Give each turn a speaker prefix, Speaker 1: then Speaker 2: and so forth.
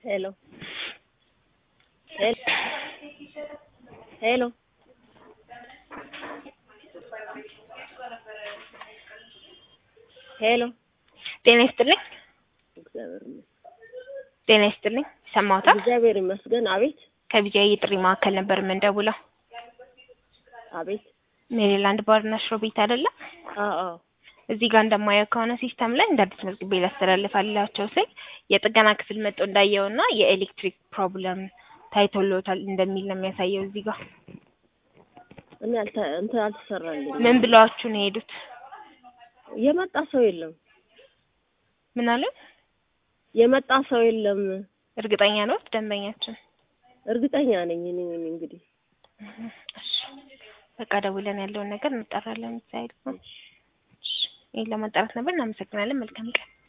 Speaker 1: Hello. Hel- Hello. ሄሎ
Speaker 2: ጤና ይስጥልኝ።
Speaker 1: እግዚአብሔር ይመስገን።
Speaker 2: ጤና ይስጥልኝ። ሰማሁታ
Speaker 1: እግዚአብሔር ይመስገን። አቤት
Speaker 2: ከቢጃይ የጥሪ ማዕከል ነበር የምንደውለው።
Speaker 1: አቤት።
Speaker 2: ሜሪላንድ ባርና ሽሮ ቤት አይደለም?
Speaker 1: አዎ አዎ።
Speaker 2: እዚህ ጋር እንደማየው ከሆነ ሲስተም ላይ እንደ አዲስ መዝግቤ ላስተላልፋላቸው ስል የጥገና ክፍል መጥቶ እንዳየውና የኤሌክትሪክ ፕሮብለም ታይቶሎታል እንደሚል ነው የሚያሳየው እዚህ ጋር።
Speaker 1: እኔ አልተ እንትን አልተሰራልኝም።
Speaker 2: ምን ብለዋችሁ ነው የሄዱት?
Speaker 1: የመጣ ሰው የለም።
Speaker 2: ምን አለ?
Speaker 1: የመጣ ሰው የለም።
Speaker 2: እርግጠኛ ነው ደንበኛችን?
Speaker 1: እርግጠኛ ነኝ እኔ እኔ እንግዲህ
Speaker 2: እሺ በቃ ደውለን ያለውን ነገር እንጠራለን። እዛ ይሄን ለማጣራት ነበር። እናመሰግናለን። መልካም ቀን